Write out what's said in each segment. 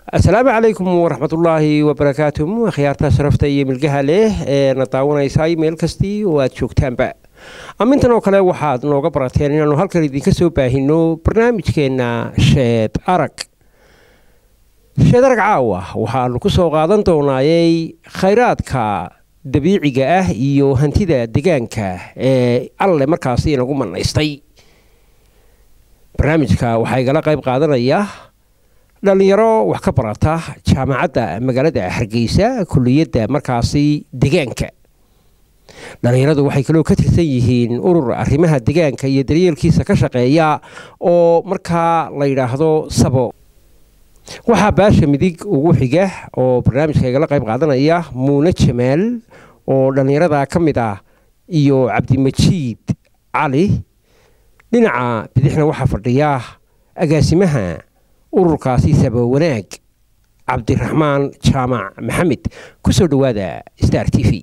asalaamu calaykum waraxmatullaahi wabarakaatu akhyaarta sharafta iyo milgaha leh ee na daawanaysay meel kastii oo aad joogtaanba amintan oo kale waxaad nooga barateen inaanu halkan idinka soo baahino barnaamijkeenna sheed arag sheed arag caawa waxaanu ku soo qaadan doonaayey khayraadka dabiiciga ah iyo hantida degaanka ee alle markaasi inagu manaystay barnaamijka waxaa igala qayb qaadanaya dhalinyaro wax ka barata jaamacadda magaalada hargeysa kuliyadda markaasi degaanka dhalinyaradu waxay kaloo ka tirsan yihiin urur arrimaha degaanka iyo daryeelkiisa ka shaqeeya oo markaa la yidhaahdo sabo waxaa baasha midig ugu xiga oo barnaamijka igala qayb qaadanaya muune jamaal oo dhallinyarada ka mid ah iyo cabdimajiid cali dhinaca bidixna waxaa fadhiya agaasimaha ururkaasi sabo wanaag cabdiraxmaan jaamac maxamed ku soo dhowaada star t v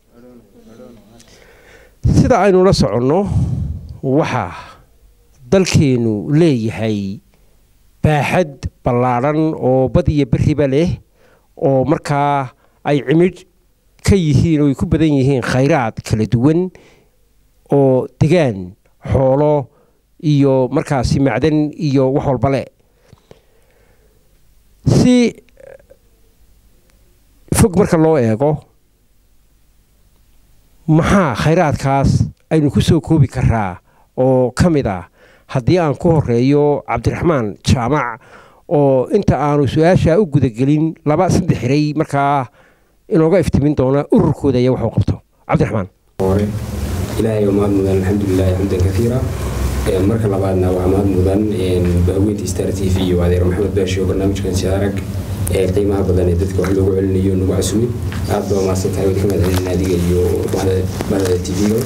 sida aynu la soconno waxaa dalkeennu leeyahay baaxad ballaadhan oo bad iyo beriba leh oo markaa ay cimidh ka yihiin oo ay ku badan yihiin khayraad kala duwan oo degaan xoolo iyo markaasi macdan iyo wax walba le si fog marka loo eego maxaa khayraadkaas aynu ku soo koobi karaa oo ka mid ah haddii aan ku horeeyo cabdiraxmaan jaamac oo inta aanu su-aasha u gudagelin laba saddex xiray markaa inooga iftimin doona ururkooda iyo waxuu qabto cabdiraxmaan hore ilaahay waa mahad mudan alxamdulilahi xamdan kaiira marka labaadna waa mahad mudan bahweynta star t v iyo adeer maxamed baashi oo barnaamijkan siarag ee qiimaha badan ee dadka wax loogu celinayo nagu casumay aad baa mahadsan tahay wadi ka mahad celin adiga iyo bahda t v-ga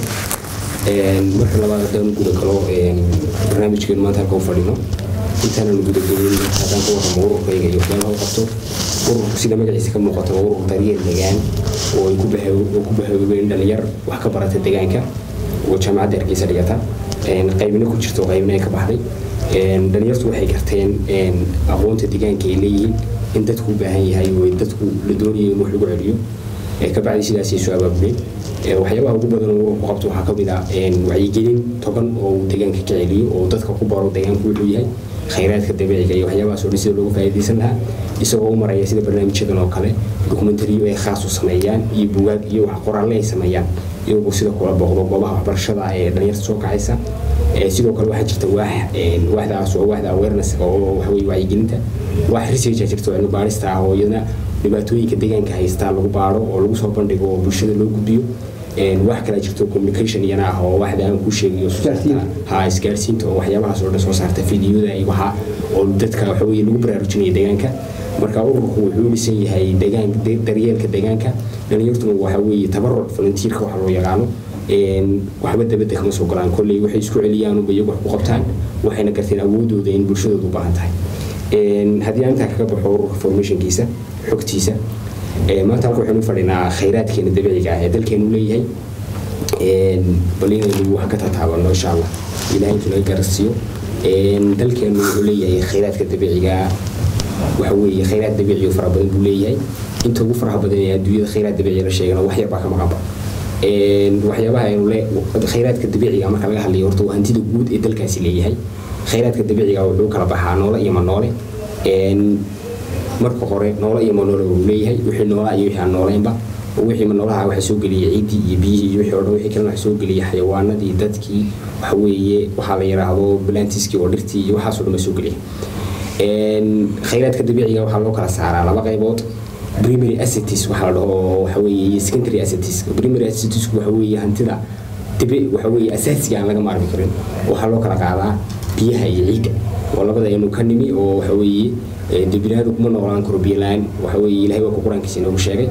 marka labaad haddaan guda galo barnaamijkeen maanta halka u fadhino intaanan gudagelin haddaan ka warramo ururkayga iyo waxyaalaha u qabto ururku sida magaciisa ka muuqato waa urur daryeel degaan oo ay ku bahoobeen dhalinyar wax ka barata degaanka oo jaamacadda hargeysa dhigata qaybna ku jirto qaybna ay ka baxday dhalinyartu waxay garteen aqoonta degaanka ay leeyihiin in dadku u baahan yahay oo dadku la doonayo in wax lagu celiyo kabacdi sidaasay soo abaabuleen waxyaabaha ugu badan oo ku qabto waxaa kamid ah wacyigelin togan oo uu degaanka ka celiyo oo dadka ku baro degaanku wuxuu yahay khayraadka dabiiciga iyo waxyaabahaas oo dhan sida looga faa'iidaysan lahaa isagoo u maraya sida barnaamijyadan oo kale dokumentariyo ay khaas u sameeyaan iyo bugaag iyo wax qoraalle ay sameeyaan iyagoo sida kula booqdo goobaha waxbarashada ee dhalinyarta soo kacaysa sidoo kale waxaa jirta waax waaxdaas oo waaxda awareness oo waxaweye wacyigelinta waax researcha jirta oo cilmi baarista ah oo iyadana dhibaatooyinka deegaanka haystaa lagu baaro oo lagu soo bandhigo oo bulshada loo gudbiyo wax kala jirto communication iyana ah oo waxda aan kuu sheegayo ha isgaarsiinta oo waxyaabahaas oo dhan soo saarta fideoda iyo waxa oo dadka waxaweye lagu baraarujinaya deegaanka marka ururku wuxuu dhisan yahay degaan daryeelka deegaanka dhalinyartuna waxa weeye tabaruc volunteerka waxa loo yaqaano waxba dabadda kama soo galaan kolley waxay isku celiyaan unba iyagu wax ku qabtaan waxayna garteen awoodooda in bulshadoodu u baahan tahay haddii aan intaa kaga baxo ururka formationkiisa xogtiisa maanta halka waxaynu fadhinaa khayraadkeena dabiiciga ah ee dalkeenu leeyahay bal inaynu wax ka tataabano insha allah ilahay intuu naga garasiiyo dalkeenu wuxuu leeyahay khayraadka dabiiciga waxa weeye khayraad dabiici oo fara badan buu leeyahay inta ugu faraha badan ee adduunyada khayraad dabiici la sheegana wax yar baa ka maqanba waxyaabaha aynu le khayraadka dabiiciga marka laga hadlayo horta waa hantida guud ee dalkaasi leeyahay khayraadka dabiiciga wuxuu kala baxaa noole iyo manoole marka hore noole iyo manoole uu leeyahay wixii noolaa iyo wixii aan nooleynba wixii manoolaha waxaa soo geliyay ciiddii iyo biyihii iyo wixii oo dhan wixii kalena waxaa soo geliyay xayawaanadii dadkii waxa weeye waxaa la yidhaahdo plantiskii oo dhirtii iyo waxaasoo dhan baa soo geliyay khayraadka dabiiciga waxaa loo kala saaraa laba qaybood primary assets waxaa la dhaho waxa weeye secondary assets primary assets waxa weeye hantida dibi waxa weeye asaasiga aan laga maarmi karin waxaa loo kala qaadaa biyaha iyo ciidda oo labada aynu ka nimi oo waxa weeye biniaadu kuma noolaan karo biyo la-aan waxa weeye ilahay waa ku qur-aankiisa inoogu sheegay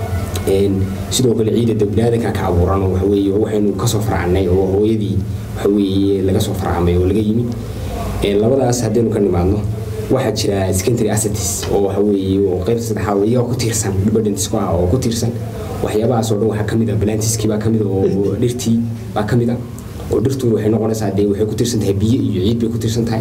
sidoo kale ciidda biniaadanka ka abuuran waxa weeye waxaynu kasoo faracnay oo hooyadii waxa weeye laga soo faracmay oo laga yimi labadaas haddaynu ka nimaadno waxaa jira secondary assets oo waxa weeye oo qayb saddexaad oo iyaga ku tiirsan dependents ku ah oo ku tiirsan waxyaabahaas oo dhan waxaa kamid ah plantiskii baa kamid ah oo dhirtii baa kamid ah oo dhirtu waxay noqonaysaa dee waxay ku tiirsan tahay biyo iyo ciid bay ku tiirsan tahay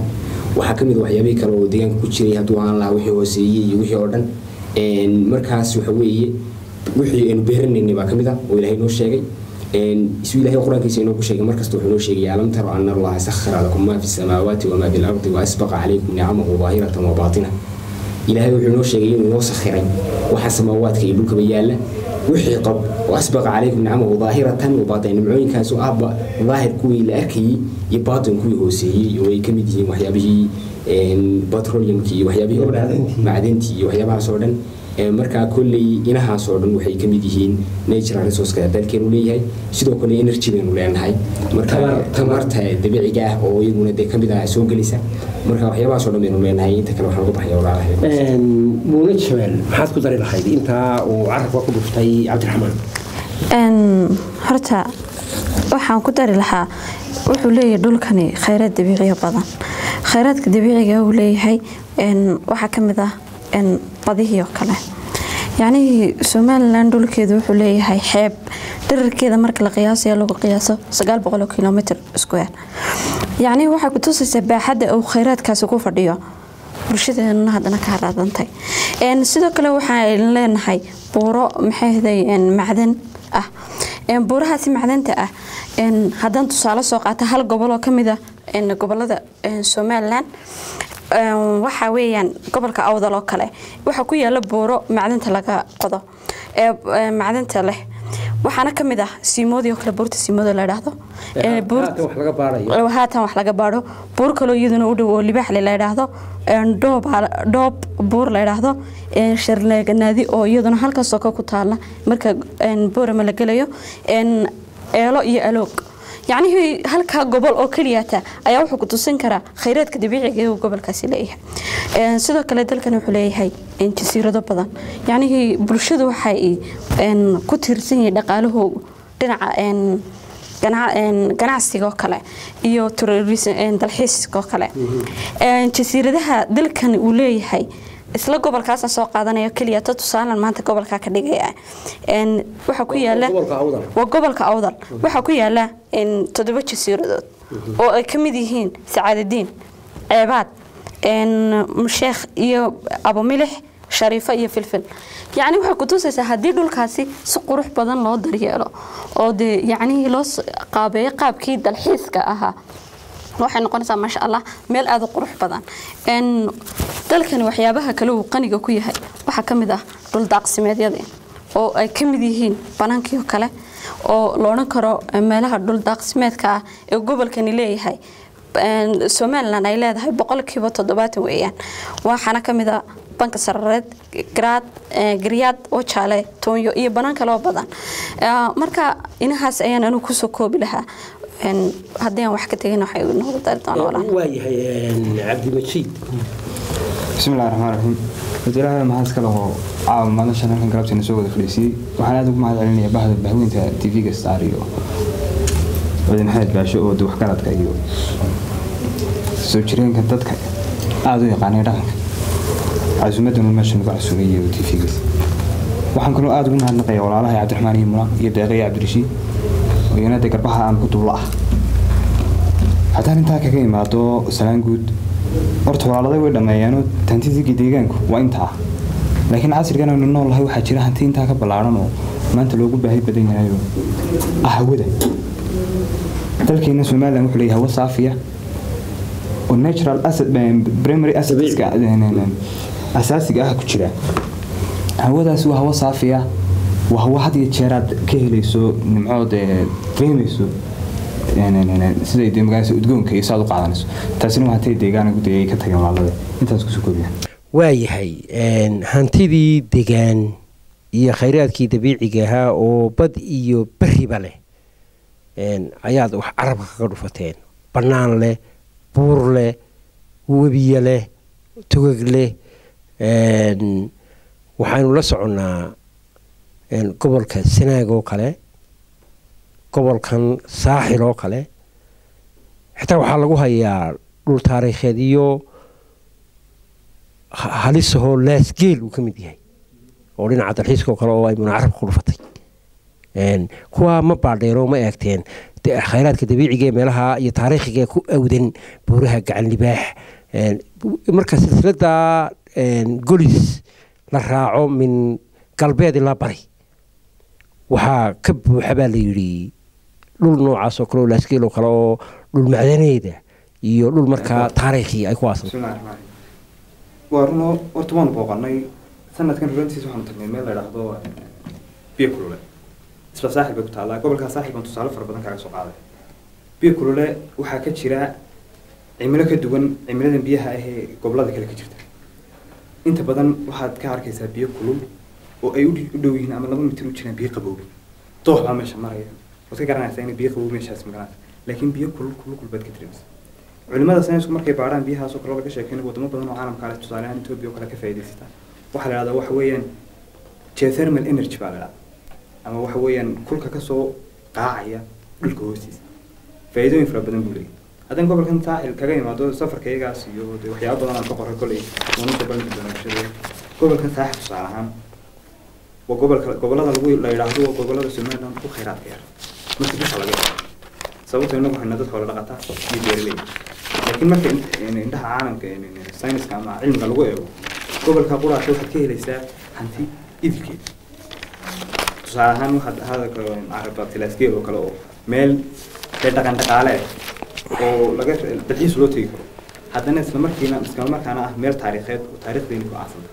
waxaa ka mid a waxyaabihii kale oo deegaanka ku jiray hadduu aan lahaa wixii hooseeyey iyo wixii oo dhan markaas waxa weeye wixii aynu beeranaynay baa ka mid ah oo ilaahay noo sheegay isu ilaahay qur-aankiisa inoo ku sheegay markasta wuxuu noo sheegay alam taro ana allaha sakhara lakum maa fi samaawaati wamaa fi lardi wa asbaqa calaykum nicamahu daahiratan wa baatina ilaahay wuxuu noo sheegay inuu noo sakhiray waxa samaawaadka iyo dhulkaba yaalla wixii qab wa asbaqa calaykum nicamahu daahiratan wa baatina nimcooyinkaas oo ahba daahir kuwii la arkayey iyo baatin kuwii hooseeyey oo ay ka mid yihiin waxyaabihii petroleumkii iyo waxyaabihii oo dhan macdantii iyo waxyaabahaas oo dhan markaa kolley inahaas oo dhan waxay ka mid yihiin natural resourceka dalkeenu leeyahay sidoo kale energy baynu leenahay marka tamarta dabiiciga ah oo iyaduna dee kamid ah soo gelisa marka waxyaabahaas oo dhan baynu leenahay inta kale waxaan uga baxaya walaalahay muune jabeel maxaad ku dari lahayd intaa uu carabka ku dhuftay cabdiraxmaan horta waxaan ku dari lahaa wuxuu leeyahay dhulkani khayraad dabiiciya badan khayraadka dabiiciga uu leeyahay waxaa ka mid ah badihii oo kale yacnihii somalilan dhulkeedu wuxuu leeyahay xeeb dherarkeeda marka la qiyaasayo lagu qiyaaso sagaal boqol oo kilomitr square yacnihii waxay kutusaysaa baaxadda uu khayraadkaasi ku fadhiyo bulshadeenuna haddana ka haraadantay sidoo kale waxaan leenahay buuro maxayhday macdan ah buurahaasi macdanta ah haddaan tusaale soo qaata hal gobol oo kamid ah gobolada somalilan waxaa weeyaan gobolka awdal oo kale waxaa ku yaala buuro macdanta laga qodo ee macdanta leh waxaana ka mid ah siimoodii oo kale buurta siimooda la idhaahdo haatan wax laga baadho buur kaloo iyaduna u dhow oo libaaxle la idhaahdo dhoob buur la idhaahdo sharleeganaadi oo iyaduna halkaasoo ka ku taala marka boorama la gelayo eelo iyo aloog yacnihii halkaa gobol oo keliyata ayaa wuxuu ku tusin karaa khayraadka dabiiciga ee uu gobolkaasi leeyahay sidoo kale dalkan wuxuu leeyahay jasiirado badan yacnihii bulshadu waxay ku tiirsan yihiin dhaqaalahoogu dhinaca ganacsiga oo kale iyo dalxiiska oo kale jasiiradaha dalkan uu leeyahay isla gobolkaasa soo qaadanaya keliya ta tusaalan maanta gobolka ka dhigaya waxaa ku yaala waa gobolka awdal waxaa ku yaala toddoba jasiiradood oo ay ka mid yihiin sacaadadiin ceebaad sheekh iyo abumilix shariifo iyo filfil yacni waxay kutusaysaa haddii dhulkaasi si qurux badan loo daryeelo oo dee yacnihii loo qaabeeyo qaabkii dalxiiska ahaa waxay noqonaysaa maasha allah meel aada u qurux badan dalkani waxyaabaha kale uu qaniga ku yahay waxaa ka mid ah dhuldaaqsimeedyadii oo ay ka mid yihiin banaankii oo kale oo la odhan karo meelaha dhuldaaqsimeedka ah ee gobolkani leeyahay somalilan ay leedahay boqolkiiba toddobaatan weeyaan waxaana ka mid a banka sarareed garaad garyaad oo jaale toonyo iyo banaan kale oo badan marka inahaas ayaan anigu kusoo koobi lahaa haddii aan wax ka tegin waxay noqdo dari doonaa waayahay cabdimajiid بسم الله الرحمن الرحيم وتلاها ما هذا كله عام ما نشان هلكن قربت إنه سووا فلسي وحنا هذا ما هذا علينا بعد بهوين تي في كستاريو بعدين حد باشو oo wax kala kayo soo jireen kan dadka aad u yaqaanay dhaqanka casuumaduna meesha nagu casuumayo tv waxaan kaloo aad ugu mahadnaqayaa walaalaha cabdiraxmaan iyo mula iyo deeqaya cabdirashiid oo iyana dee garbaha aan ku duulo ah haddaan intaa kaga imaado salaan guud horta walaaladay way dhammeeyeenoo hantidigii deegaanku waa intaa laakiin casrigan aynu noolahay waxaa jira hanti intaa ka ballaaran oo maanta loogu baahi badan yahayo ah hawada dalkeena somalilan wuxuu leeyahay hawo saafiya oo natural asset primary assetska asaasiga ah ku jira hawadaasi waa hawo saafiya waa hawo had iyo jeeraad ka helayso nimcood dareemayso siday dee magaalada udgoonka iyo saad u qaadanayso taasina waa hantay deegaana guddiga ay ka tageen walaalada intaas kusoo koobiyaan waayahay hantidii degaan iyo khayraadkii dabiiciga ahaa oo bad iyo beriba leh ayaad wax carabka kaga dhufateen bannaan leh buur leh webiye leh togag leh waxaynu la soconnaa gobolka sanaag oo kale gobolkan saaxil oo kale xitaa waxaa lagu hayaa dhul taariikheed iyo halisahoo laasgeel uu ka mid yahay oo dhinaca dalxiiska oo kale oo ay munacarabka ku dhufatay kuwaa ma baadheero ma eegteen khayraadka dabiiciga ee meelaha iyo taariikhiga ku awdan buuraha gacan libaax Een, marka silsilada een, golis la raaco min galbeed ilaa bari waxaa ka buuxa baa la yidhi dhul noocaas oo kale oo laaskeel oo kale oo dhul macdaneeda iyo dhul markaa taariikhi ay ku aasan bismillahi raxmaan raxiim waa runo horta waanu booqanay sanadkan rulantiisa waxaanu tagnay meel la idhaahdo biyo kulule isla saaxil bay ku taallaa gobolkaa saaxil baan tusaale fara badan kaaga soo qaaday biyo kulule waxaa ka jira cimilo ka duwan cimiladan biyaha ah ee gobolada kale ka jirta inta badan waxaad ka arkaysaa biyo kulul oo ay u dhi- u dhow yihiin ama laba mitir u jiraan biyo qaboobi doox baa meesha maraya waad ka garanaysaa inay biyo qaboobi meeshaas magaranaysa laakiin biyo kulul kulul kulul baad ka dareemaysaa culimada saynisku markay baadhaan biyahaas oo kale laga sheekeynayo wadamo badan oo caalamka ale tusaale ahaan etoobiya oo kale ka faa'iidaysata waxaa la idhahdaa waxa weeyaan geothermal energy baa la idhahdaa ama waxa weeyaan kulka kasoo qaacaya dhulka hoostiisa faa'iidooyin fara badan buu leeyahay haddaan gobolkan saaxil kaga imaado safarkaygaas iyo dee waxyaabo badan aan ka qoray kolley uunada balmi doona bulshada gobolkan saaxil tusaale ahaan waa gobolka gobolada lagu la yidhaahdo waa gobolada somaliland ku khayraadka yar marka dusha laga eego sababtoo inagu hayna dad xoolo dhaqata iyo beeraley laakiin marka in- indhaha caalamka sayniska ama cilmiga lagu eego gobolka quraasha waxaad ka helaysaa hanti idilkeeda tusaale ahaan waxaad hadalka caraba tilaasgeel oo kale oo meel dee dhaqan dhaqaale ah oo laga dalxiis loo tegi karo haddana isla markiina isla markaana ah meel taariikheed oo taariikhdeeni ku aasanta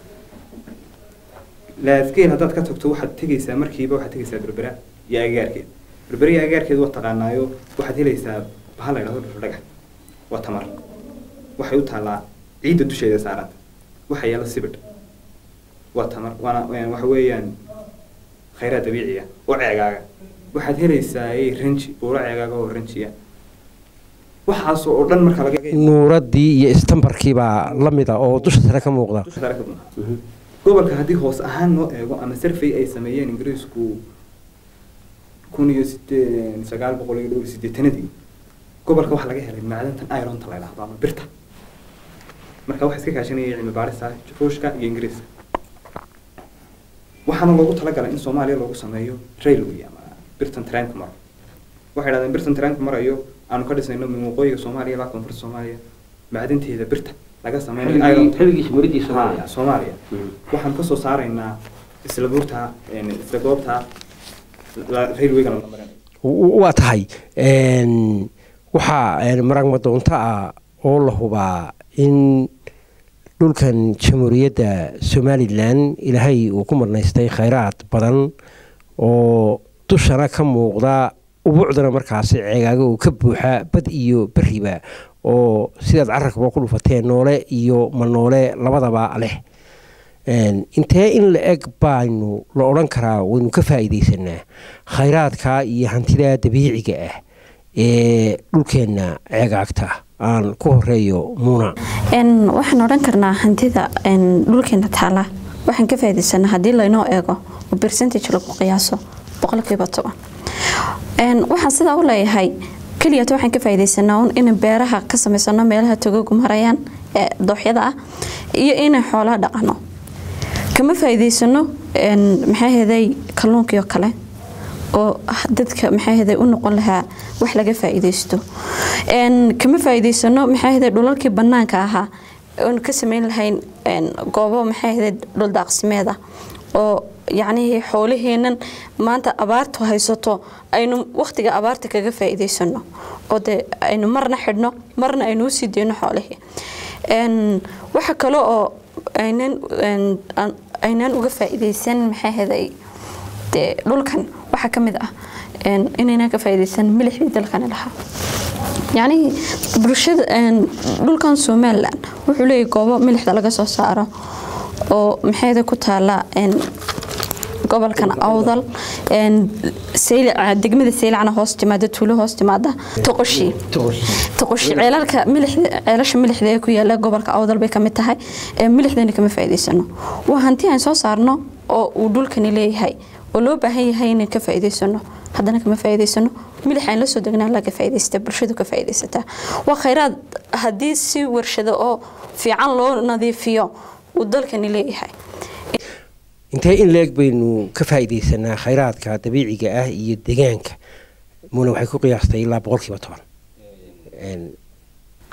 laasgeel haddaad ka tagto waxaad tegaysaa markiiba waxaad tegaysaa berbera iyo agagaarkeed berbera iyo agagaarkeed waa taqaanaayo waxaad helaysaa bahal la yidhahdo dhuxul dhagax waa tamar waxay u taallaa ciidda dusheeda saaranta waxa yaala sibidh waa tamar waana waa- waxa weeyaan khayraad dabiiciya oo ceegaaga waxaad helaysaa ay ranji buuro ceegaaga oo ranjiya waxaas oo dhan marka laga nuuradii iyo istambarkii baa la mid a oo dusha sare ka muuqda dusha sare ka muuqda. gobolka haddii hoos ahaan loo eego ama survey ay sameeyeen ingiriisku kun iyo sidee sagaal boqol iyo dhowr iyo siddeetanadii gobolka waxaa laga helay macdantan ironta la yidhaahdo ama birta marka waxaa iska kaashanayay cilmi baarista ruushka iyo ingiriiska waxaana loogu talagalay in soomaaliya loogu sameeyo railway ama birtan trainka maro waxay dhahdeen birtan trainka marayo aanu ka dhisnayno min waqooyiga soomaaliya ilaa koonfurta soomaaliya macdanteeda birta laga sameynayo ironta Ha, soomaaliya waxaan ka soo saaraynaa isla buurta een, isla goobta la- railwayga la marinayo W- waa tahay een, waxaa een, maragma doonto ah oo la hubaa in dhulkan jamhuuriyadda somalilan ilaahay uu ku marnaystay khayraad badan oo dushana ka muuqda ubuucdana markaasi ceegaaga uu ka buuxa bad iyo beriba oo sidaad carabkaba ku dhufateen noole iyo manoole labadaba leh Een, intee in la eg baanu la odhan karaa waynu ka faa'iidaysanaa khayraadka iyo hantida dabiiciga ah ee dhulkeenna ceegaagta aan ku horeeyo muuna Een, waxaan odhan karnaa hantida een, dhulkeena taala waxaan ka faa'iidaysanaa haddii laynoo eego oo percentage lagu qiyaaso boqolkiiba toban Een, waxaan sidaa u leeyahay keliyata waxaan ka faa'iidaysanaa un in beeraha ka samaysano meelaha togagu marayaan ee dooxyada ah iyo inay xoolaha dhaqano kama faa'iidaysano een, maxaa heeday kalluunkii oo kale oo dadka maxaa heeday u noqon lahaa wax laga faa'iidaysto een kama faa'iidaysano maxaa heeday dhulalkii bannaanka ahaa oon ka samayn lahayn een goobo maxaa heeday dhul daaqsimeed ah oo yacnihii xoolaheennan maanta abaartu haysato aynu waqtiga abaarta kaga faa'iidaysano oo dee aynu marna xidhno marna aynu u sii deyno xoolihii een waxa kale oo aynan een, aan- aynaan uga faa'iidaysan maxaa heeday dee dhulkan waxaa ka mid ah een, inaynan ka faa'iidaysan milixdii dalkani lahaa yacnihii bulshada een, dhulkan somalilan wuxuu leeyahay goobo milixda laga soo saaro oo maxayda ku taala een, gobolkan awdal een, Saylac- degmada saylacna hoos timaada tuulo hoos timaada toqoshii toqoshi ceelalka milixda ceelasha milixda ee ku yaala gobolka awdal bay kamid tahay ee milixdana kama faa'iidaysano waa hanti aan soo saarno oo uu dhulkani leeyahay oo loo baahan yahay inaan ka faa'iidaysano haddana kama faa'iidaysano milix aan la soo degnaa laga faa'iidaysta bulshadu ka faa'iidaysataa waa khayraad haddii si warshado oo fiican loo nadiifiyo uu dalkani leeyahay intee in la eg baynu ka faa'iidaysanaa khayraadka dabiiciga ah iyo deegaanka muuna waxay ku qiyaastay ilaa boqolkiiba toban Een,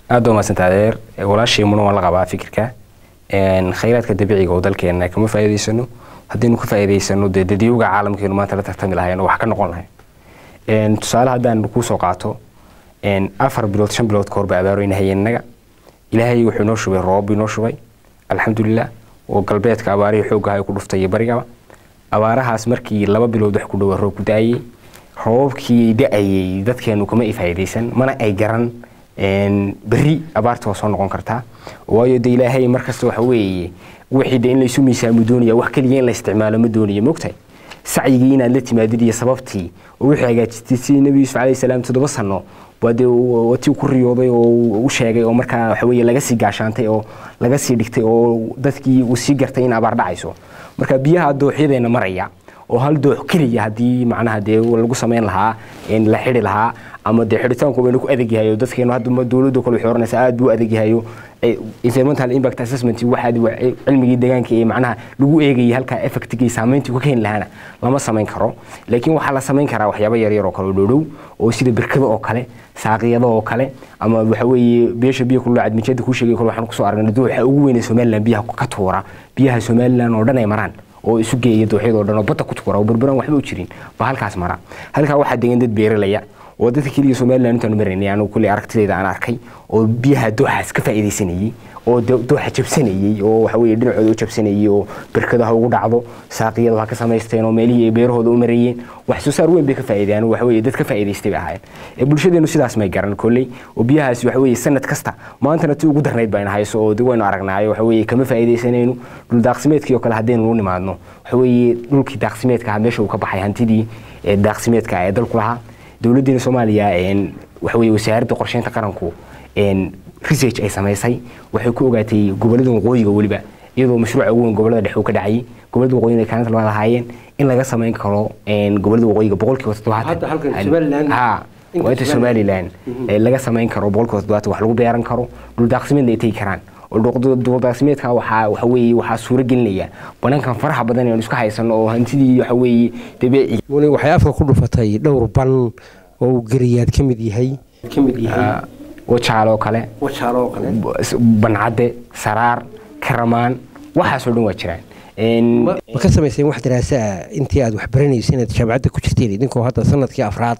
aad waa mahadsanta adeer walaashay muna waan la qabaa fikirka Een, khayraadka dabiiciga oo dalkeena kama faa'iidaysano haddaynu ka faa'iidaysano dee dadyowga caalamkeenu maanta la tartami lahayn oo wax ka noqon lahayn Een, tusaale haddaan kuu soo qaato een, afar bilood shan bilood ka hor baa abaarooyna hayeen innaga ilaahay wuxuu inoo shubay roobab inoo shubay alxamdulilah oo galbeedka abaarihii xooggaha ay ku dhuftay iyo barigaba abaarahaas markii laba bilood wax ku dhowa roob ku da-ayey roobabkii da-ayey dadkeenu kama ifaa'idaysan mana ay garan een, berri abaarta waa soo noqon kartaa waayo de ilaahay markasta waxa weeye wixii de in laysu miisaamo doonaya wax keliya in la isticmaalo ma doonaya mogtahay sacyigii inaad la timaadid iyo sababtii oo wixii hagaajistay sidii nebi yuusuf calayhi salaam toddoba sano waa dee watii ku riyooday oo uu u sheegay oo markaa waxa weeye laga sii gaashaantay oo laga sii dhigtay oo dadkii uu sii gartay in abaar dhacayso marka biyaha dooxyadeena maraya oo hal doox keliya haddii macnaha dee lagu samayn lahaa in la xidhi lahaa ama dee xidhitaanku baynu ku adag yahay oo dadkeenu hadda dowladda kale waxay oranaysaa aad buu adag yahay oo eh, environmental impact assessment waxaad wa- eh, cilmigii deegaanka ee macnaha lagu eegayay halkaa effectigii saameyntii ku keeni lahaana lama samayn karo laakiin waxaa la samayn karaa waxyaabo yaryar oo kale oo dhowdhow oo sida birkada oo kale saaqiyada oo kale ama waxa weeye beesha biyo kulula cadmijada kuu sheegay kale waxaan kusoo aragnay dooxa ugu weyn ee somaliland biyaha ka tuura biyaha somaliland oo dhan ay maraan oo isu geeya dooxyada oo dhan oo badda ku tuura oo burburan waxba u jirin baa halkaas mara halkaa waxaa degan dad beeralaya oo dadka keliya somaliland intaanu maraynay anigu kuley aragtidayda aan arkay oo biyaha dooxaas ka faa'iidaysanayey oo de- dooxa jabsanayey oo waxa weeye dhinacooda u jabsanayey oo birkada ha ugu dhacdo saaqiyada ha ka samaysteen oo meelihii ay beerahooda u marayeen wax soo saar weyn bay ka faa'iideen oo waxa weeye dad ka faa'iidaystay bay ahaayeen ee bulshadeenu sidaas may garan kolley oo biyahaasi waxa weeye sanad kasta maantana tii ugu darnayd bayna hayso oo de waynu aragnaayo waxa weeye kama faa'iidaysanaynu dhul daaqsimeedkii oo kale haddaynu u nimaadno waxa weeye dhulkii daaqsimeedka ahaa meesha uu ka baxay hantidii ee daaqsimeedka ee dalku lahaa dowladdeena soomaaliya een, waxa weeye wasaaradda qorsheynta qaranku een, research ay samaysay waxay ku ogaatay gobollada waqooyiga weliba iyadoo mashruuca ugu weyn gobollada dhexe uu ka dhacayay gobollada waqooyiga ay kaalinta labaad ahaayeen in laga samayn karo een, gobollada waqooyiga boqolkiiba Hadda halkan toddobaatan Somaliland- ha inta waa inta somaliland ee laga samayn karo boqolkiiba toddobaatan wax lagu beeran karo dhul daaqsimeedna ay tegi karaan oo dhul- dhul daaqsimeedka waxaa waxa weeye waxaa suuro gelinaya banankan faraha badan ee aan isku haysano oo hantidii waxa weeye dabeeciga wani waxay afka ku dhufatay dhowr ban oo uu geriyaad ka mid yahay ka mid yahay wajaal oo kale wajaalo oo kale bancadde saraar karamaan waxaasoo dhan waa jiraan Een, ma ka samayseen wax daraasa ah intii aad wax baranaysay inaad jaamacadda ku jirteen idinkoo hadda sanadkii afraad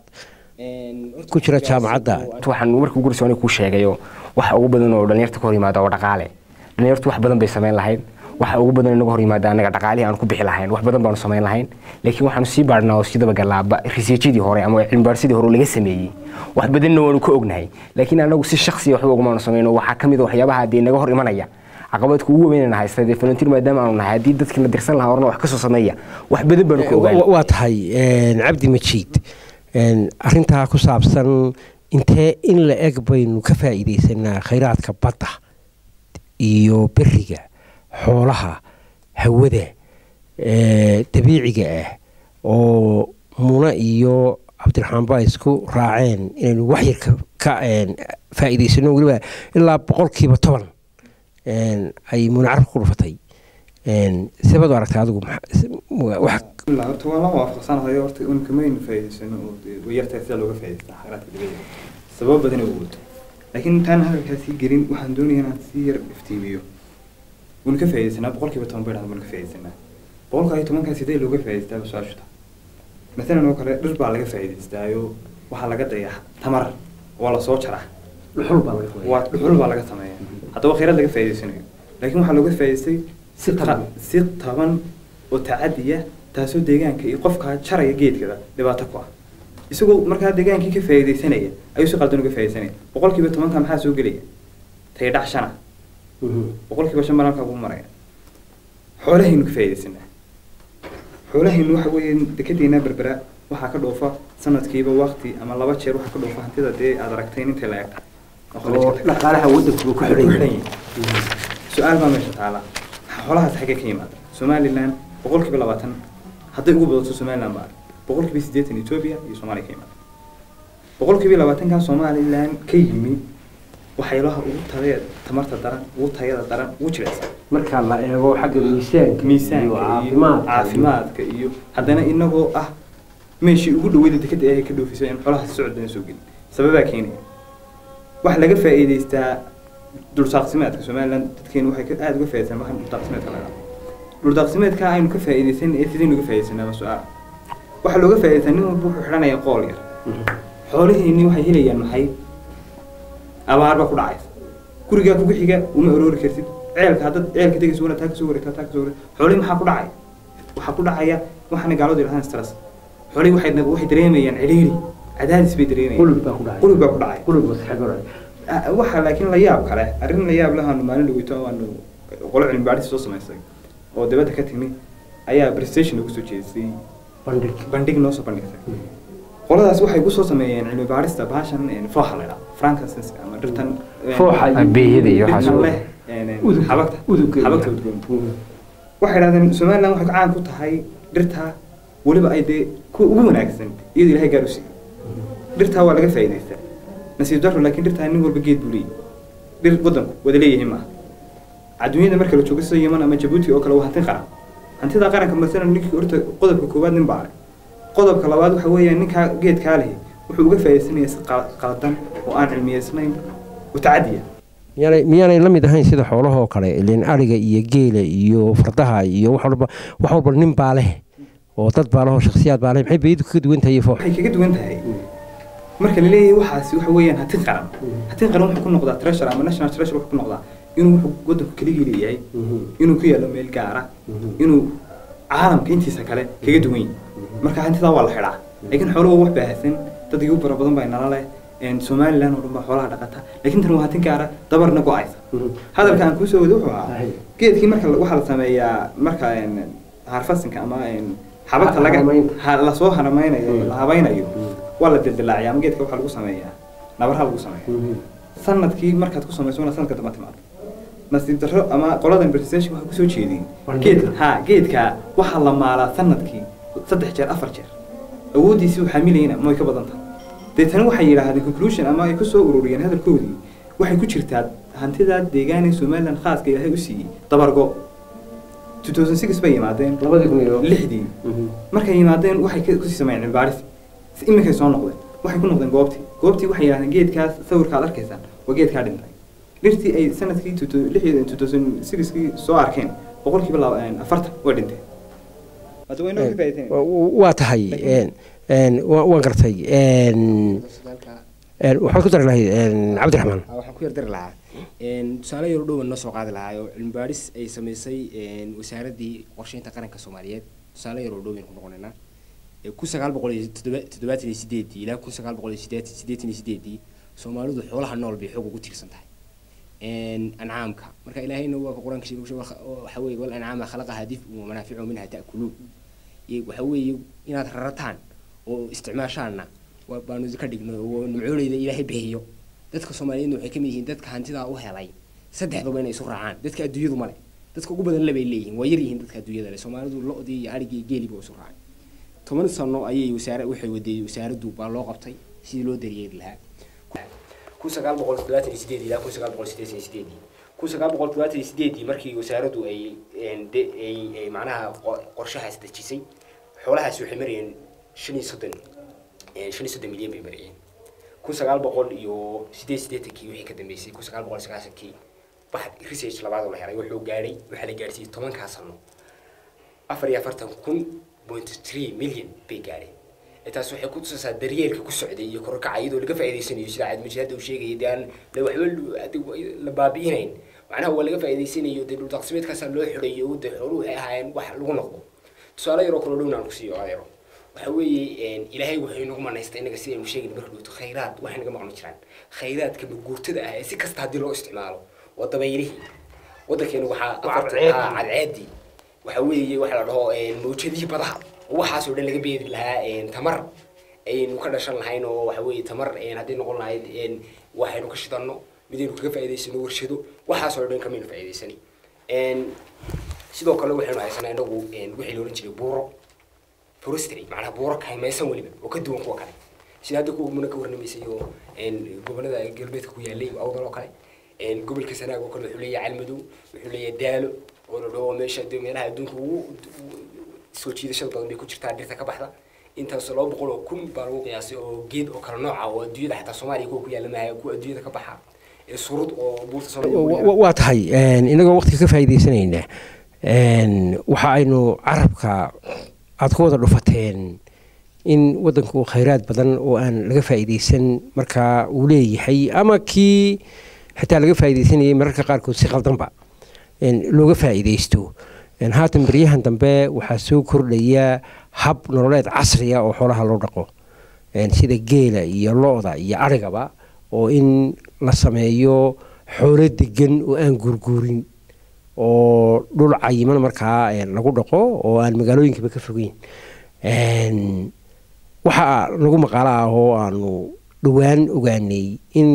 ku jira jaamacadda waxaan markii ugu horreysay kuu sheegayo waxa ugu badan oo dhalinyarta ka hor yimaada waa dhaqaale dhalinyartu wax badan bay samayn lahayd waxa ugu badan inaga hor yimaada anaga dhaqaalihii aan ku bixi lahayn wax badan baanu samayn lahayn laakiin waxaanu sii baadhnaa oo sii dabagalaaba riseejyadii hore ama cilmibaadhsidii hore oo laga sameeyey wax badanna waanu ka ognahay laakiin anagu si shaksiya waxba ugumaanu samayno waxaa ka mid a waxyaabaha dee naga hor imanaya caqabadka ugu weynana haysta dee volunteer maadaama aanu nahay haddii dadkii la dirsan lahaa horna wax ka soo sameeya wax badan baanu ka ogaan Wa- waa tahay een, cabdi majiid een, arrintaa ku saabsan intee in la eg baynu ka faa'iidaysanaa khayraadka badda iyo beriga xoolaha hawada ee, dabiiciga ah oo muna iyo cabdiraxmaan baa isku raaceen inaynu waxyar ka- ka een, faa'iidaysano weliba ilaa boqolkiiba toban een, ay muna carabka ku dhufatay een, sebaad u aragtay adigu maxa- wax لا horta waa la waafaqsanahay horta un kamaynu faa'iidaysano oo dee way yartahay sida looga faa'iidaystaa khayraadka dabiiciga sabab badan ay ugu wato laakiin intaan hadalkaa sii gelin waxaan doonayaa inaan sii yar iftiimiyo waynu ka faa'iidaysanaa boqolkiiba toban bay dhahda waynu ka faa'iidaysanaa boqolka iyo tobankaa sidee looga faa'iidaystaa ba su-aashu tahay masalan oo kale dhir baa laga faa'iidaystaayo waxaa laga dayaa tamar waa la soo jaraa waa dhuxul baa laga sameeyaa haddaba khayraad laga faa'iidaysanayo laakiin waxaa looga faa'iidaystay si taban. ta- si taban oo tacadiya taasoo deegaanka iyo qofka jaraya geedkada dhibaato ku ah isagoo markaa deegaankii ka faa'iidaysanaya ayuu si qaldan uga faa'iidaysanaya boqolkiiba tobanka maxaa soo gelaya taydhac shana boqolkiiba shan baan halkaa ugu maraya xoolahaynu ka faa'iidaysanaa xoolahaynu waxa weeye dekedeena berbera waxaa ka dhoofa sanadkiiba waqti ama laba jeer waxaa ka dhoofa hantida dee aad aragtay inta la eg oo dhaqaalaha waddanku ku xidhan yahay su-aal baa meesha taala xoolahaas xaggee ka yimaada somaliland boqolkiiba labaatan hadday ugu badato somaliland baa boqolkiiba siddeetan ethiopia iyo soomaaliya ka yimaada boqolkiiba labaatankan somaliland ka yimi waxyaabaha ugu tayada tamarta daran ugu tayada daran ugu jirecsan marka la eego xagga miisaanka miisaanka iyo iyo caafimaadka caafimaadka iyo haddana inagoo ah meeshii ugu dhaweyda dekada ee ka dhoofisay in xoolaha socod badan soo gelin sababaa keenaya waxa laga faa'iidaystaa dhuldaaqsimeedka somaliland dadkeenu waxay ka- aada uga faa'iidaystaan waxaan dhuldaaqsimeedka la dhaho dhuldaaqsimeedka aynu ka faa'iidaysan ee sidaynu uga faa'iidaysanaa waa su-aal waxaa looga faa'iidaystaa nin walba wuxuu xidhanaya qool yar xoolihiinni waxay helayaan maxay abaar baa ku dhacaysa gurigaa kugu xiga uma aroori kartid ceelka haddaad ceelka tegayso wana taa kasoo wareegtaa taa kasoo wareeg xoolihii maxaa ku dhacaya waxaa ku dhacaya waxaana gaaladu yidhahdaan stress xoolihii waxay waxay dareemayaan cidhiiri cadaadis bay dareemayaan qulub baa ku dhacay qulub baa ku dhacay qulub maskaxeed ku dhacay Ah, waxaa laakiin la yaab kale arrin la yaab lahaanu maalin dhaweyto aanu qolo cilmi baadhis soo samaysay oo dibadda ka timi ayaa prestation lagu soo jeedisay bandhig bandhig noo soo bandhigtay qoladaas waxay ku soo sameeyeen cilmi baadhista baashan een, fooxa la idhaha frankincense ama dhirtan een, Fooxa iyo- Beeyada iyo waxaas dhirtan oo- leh een, een, Udug- xabagta udugga iyo- xabagta udgoon waxay idhahdeen somaliland waxay caan ku tahay dhirta weliba ay dee kuwa ugu wanaagsan iyadoo ilaahay gaar u siiyey dhirtaa waa laga faa'iidaystaa nasiib daro laakiin dhirtaa nin walba geed buu leeyahay dhir waddanku wada leeyahay maaha adduunyada marka la joogo sida yeman ama jabuuti oo kale waa hanti qaran hantida qaranka masalan ninkii horta qodobka koowaad nin baa leh qodobka labaad waxa weeyaan ninkaa geedkaa lehi wuxuu uga faa'iidaysanaya si qal- qaldan oo aan cilmiyeysnayn oo tacadiya miyaanay miyaanay la mid ahayn sida xoolahoo kale ileen ariga iyo geela iyo fardaha iyo wax walba wax walba nin baa leh oo dad baa leh oo shakhsiyaad baa leh maxay beedu kaga duwan tahay foox waxay kaga duwan tahay marka la leeyahay waxaasi waxa weeyaan hatin qaran hatin qaran wuxuu ku noqdaa treasure ama national treasure wuxuu ku noqdaa inuu wuxuu waddanku keligii leeyahay inuu ku yaalo meel gaara inuu caalamka intiisa kale kaga duwan yahay marka hantidaa waa la xidhaa laakiin xooluhu wax baahsan dad igu fara badan baa nala leh een, somaliland oo dhan baa xoolaha dhaqata laakiin tan waa hatin gaara dabarna go-aysa hadalka aan kuusoo wada wuxuu ahaa Ahay. geedkii marka la- waxaa la sameeyaa marka een, harfasinka ama een, xabagta laga Haramaynta. ha- lasoo haramaynayo la habaynayo waa la dildilaaciya ama geedka waxaa lagu sameeyaa nabarha lagu sameeya sanadkii markaad ku samayso wana sanadka damba timaado nasiib darro ama qoladan presentation waxaa kusoo jeediyeen Bandhigga. geed ha geedka waxaa la maalaa sanadkii saddex jeer afar jeer awooddiisii waxaa milayna ma way ka badan tahay deetana waxay yidhaahdeen conclusion ama ay kusoo ururiyeen hadalkoodii waxay ku jirtaa hantidaa deegaan ee somaliland khaaska ilaahay u siiyey dabargo 2006 bay yimaadeen labadii kun iyo lixdii markay yimaadeen waxay ka- kusii sameeyeen cilmibaaris si iminkay soo noqdeen waxay ku noqdeen goobtii goobtii waxay yidhahdeen geedkaas sawirka aad arkaysaan waa geedkaa dhintay dhirtii ay sanadkii 2006kii soo arkeen boqolkiiba laba- een, afartan way dhinteen hadda way noo ka faa'iideyn waa tahay een, een, wa- waan gartay een, een, waxaad ku dari lahayd een, cabdiraxmaan Ah, waxaan ku yardari lahaa Een, tusaale yaro dhowan noo soo qaadi lahaa oo cilmi baadhis ay samaysay een, wasaaraddii qorsheynta qaranka soomaaliyeed tusaale yaroo dhowan ku noqonaynaa Ee, kun sagaal boqol iyo toddoba- toddobaatan iyo sideedii ilaa kun sagaal boqol iyo sideed- siddeetan iyo sideedii soomaalidu xoolaha nool bay xoog ugu tiirsan tahay Een, ancaamka marka ilaahayna waa ka qur-aanka sheegay wuxuu waxa- waxa weeye wal ancaama khalaqaha dif'un wa manaaficu minha ta'kuluun iyo waxa weeye inaad rarataan oo isticmaashaanna waa baanu idinka dhignay oo nimcooleyda ilaahay bixiyo dadka soomaaliyeedna waxay kamid yihiin dadka hantidaa u helay saddexduba inay isu raacaan dadka adduunyadu male dadka ugu badan lebay leeyihiin waa yar yihiin dadka adduunyada le soomaalidu lo-dii iyo arigii iyo geeliba isu raacay toban sano ayay wasaare waxay wadeeyey wasaaraddu baa loo qabtay sidii loo daryeeli lahaa kun sagaal boqol toddobaatan iyo sideed ilaa kun sagaal boqol siddeetan iyo sideedii kun sagaal boqol toddobaatan iyo sideedii markii wasaaraddu ay een, de- ay ay macnaha qo- qorshahaas dejisay xoolahaasi waxay marayeen shan iyo soddon een, shan iyo soddon milyan bay marayeen kun sagaal boqol iyo sideed siddeetankii wixii ka dambeysay kun sagaal boqol sagaashankii wax research labaad oo la helay wuxuu gaadhay waxaa la gaadhsiiyey tobankaa sano afar iyo afartan kun point three million bay gaadheen Ee, taas waxay ku tusaysaa daryeelka ku socday iyo kororkaca iyadoo laga faa'iidaysanayo sida cadmajid hadda uu sheegayay dee aan la waxba lu- hadda wa- la baabi'inayn macnaha waa laga faa'iidaysanayo dee dhuldaaqsimeedkaasaa loo xidhayo dee xooluhu waxay ahaayeen wax lagu noqdo tusaale yaroo kalo dhowna aan kusiiyo adeero waxa weeye een, ilaahay wuxuu inagu manaystay innaga sidaynu sheegayna marka dhowto khayraad waxay naga maqno jiraan khayraadka maguurtada ah ee si kasta haddii loo isticmaalo waa dabaylihii waddankeenu waxaa afarta ah, cadceedii waxa weeye waxa la dhaho een, mawjadihii badaha oo waxaasoo dhan laga beeri lahaa een, tamar aynu ka dhashan lahayn oo waxa weeye tamar een, haddii noqon lahayd een, waxaynu ka shidanno midaynu kaga faa'iidaysano warshado waxaasoo dhan kamaynu faa'iidaysani Een, sidoo kale waxaynu haysanaa inagu een, wixii loolan jiray buuro forestry macnaha buuro kaymaysan weliba oo ka duwan kuwa kale sida hadda kuwa muna ka warramaysay oo een, gobollada galbeedka ku yaalay awdal oo kale een, gobolka sanaag oo kale wuxuu leeyahay calmadow wuxuu leeyahay daalo oo la dhaho meesha dee meelaha adduunka ugu soo jiidashada badan bay ku jirtaa dhirta ka baxda intaas laba boqol oo kun baa lagu qiyaasay oo geed oo kale nooca oo adduunyada xataa soomaaliya kuwa ku yaala maaha kuwa adduunyada ka baxa ee surud oo buurta soomaaliya waa tahay inagoo waqtiga ka faa'iidaysanayna waxa aynu carabka aad ku wada dhufateen in waddanku khayraad badan oo aan laga faa'iidaysan markaa uu leeyahay ama kii xitaa laga faa'iidaysanayay mararka qaarkood si qaldanba looga faa'iidaysto haatan beryahan dambe waxaa soo kordhaya hab nololeed casriya oo xoolaha loo dhaqo sida geela iyo lo-da iyo arigaba oo in la sameeyo xoolo degan oo aan guurguurin oo dhul cayiman markaa lagu dhaqo oo aan magaalooyinkaba ka fogeyn waxaa lagu maqaalo ah oo aanu dhowaan ogaanay in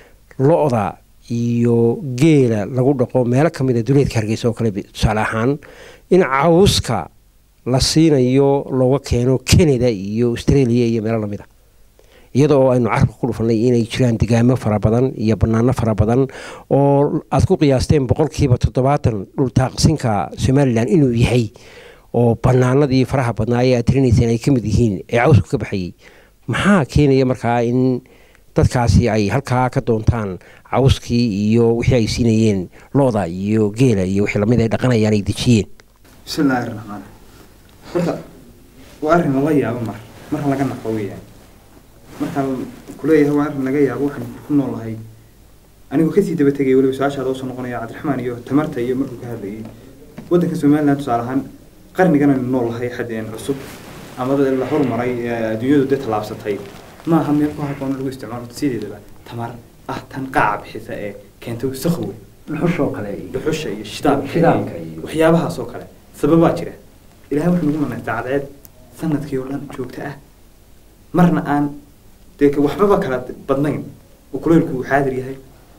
lo-da iyo geela lagu dhaqo meelo ka mid a duleedka hargeysa oo kale tusaale ahaan in cawska la siinayo looga keeno canada iyo australia iyo meelo lamid a iyada oo aynu carabka ku dhufanay inay jiraan degaamo fara badan iyo banaano fara badan oo aad ku qiyaasteen boqolkiiba toddobaatan dhultaaqsinka somalilan inuu yahay oo banaanadii faraha badnaa ee aad tirinayseen ay ka mid yihiin ee cawsku ka baxayay maxaa keenaya markaa in dadkaasi ay halkaa ka doontaan cawskii iyo wixii ay siinayeen looda iyo geela iyo wixii lamid ay dhaqanayaan ay dejiyeen bismillaahi raxmaan horta waa arrin lala yaabo mar marka laga naqo weeyaan markaan kuleeyahay waa arrin laga yaabo waxaan ku noolahay anigoo kasii daba tegaya weliba su-aashaada usoo noqonaya cabdiraxmaan iyo tamarta iyo markuu ka hadlayay waddanka somaliland tusaale ahaan qarnigan aynu noolahay xadeen cusub ama la horumaray ee adduunyadu dee tallaabsatay ma aha meel ku habboon lagu isticmaalo sideedaba tamar ah tan qaaca bixisa ee keenta wasakhowe dhuxushoo kale dhuxusha iyo shitaabka Shitaabka iyo- waxyaabahaas oo kale sababaa jira ilahay wuxuu nagu manaystay cadceed sanadkii oo dhan joogto ah marna aan dee ka- waxbaba kala badnayn oo kuleylku uu xaadir yahay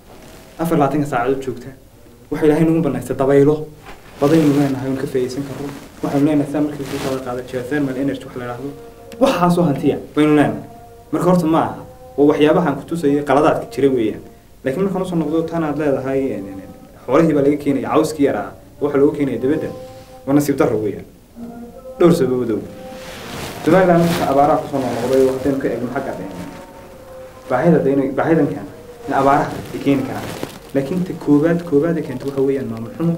afar labaatanka saacadood joogta waxaa ilaahay nagu banaystay dabaylo badaynu leenahay oon ka faa'iidaysan karro waxaynu leenahay saa markii soo kala qaada geothermal energy wax la idhaahdo waxaasoo hantiya baynu leenahay marka horta ma aha oo waxyaabahaan kutusaya qaladaadka jira weeyaan laakiin markaan usoo noqdo tan aad leedahay en- en- en, xoolihii baa laga keenaya cawskii yaraa waxa looga keenaya dibadda waa nasiib darro weeyaan dhowr sababadow somaliland marka abaaraha kusoo noqnoqday oo haddaynu ka eegno xagga de baahida de inay baahidan keena in abaaraha ay keeni karaan laakiin ta koobaad koobaad ay keento waxa weeyaan maamul xumo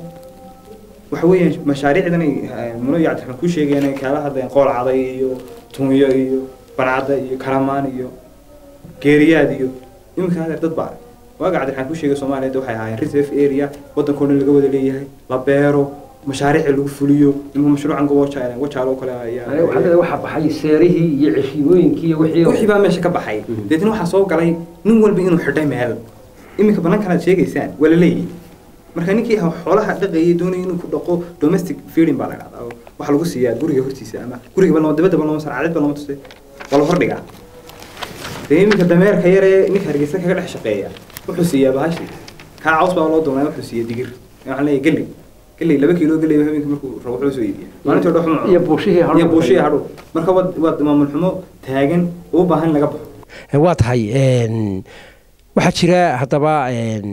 waxa weeyaan mashaariicdan ay eh, muno iyo cabdiraxmaan ku sheegeen ay kaala hadlayaan qool caday iyo tunyo iyo barcadda iyo karamaan iyo geeriyaad iyo iminka hadeer dad baa waaga cabdiraxmaan ku sheegay soomaaliya de waxay ahaayeen reserve area waddankoo dhan laga wada leeyahay la beero mashaariic lagu fuliyo imika mashruucan goboja wajaalo oo kale ayaa waxaa baxay seerihii iyo ceshiimooyinkii iyo wixii wixii baa meesha ka baxay deetna waxaa soo galay nin walba inuu xidhay meel iminka banaankan aad sheegaysaan waa la leeyahay marka ninkii ha- xoolaha dhaqayay doonaya inuu ku dhaqo domestic feeding baa la dhahdaa oo waxaa lagu siiyaa guriga hortiisa ama gurigaba lama dibadaba lama sar cadidba lama tuse waa la hordhigaa dee iminka dameerka yaree ninka hargeysa kaga dhex shaqeeya wuxuu siiyaa bahashi kaa caws baa loo doonaa wuxuu siiya digir waxaan leeyahay geley geley laba kiilo geley habeenkii markuu rabo wuxuu soo iibiya maalintii oo dhan waxuma cuno. iyo buushihii hadhuudh. iyo buushihii hadhuudh. marka waa waa maamul xumo taagan oo u baahan in laga baxo waa tahay een, waxaa jira haddaba een,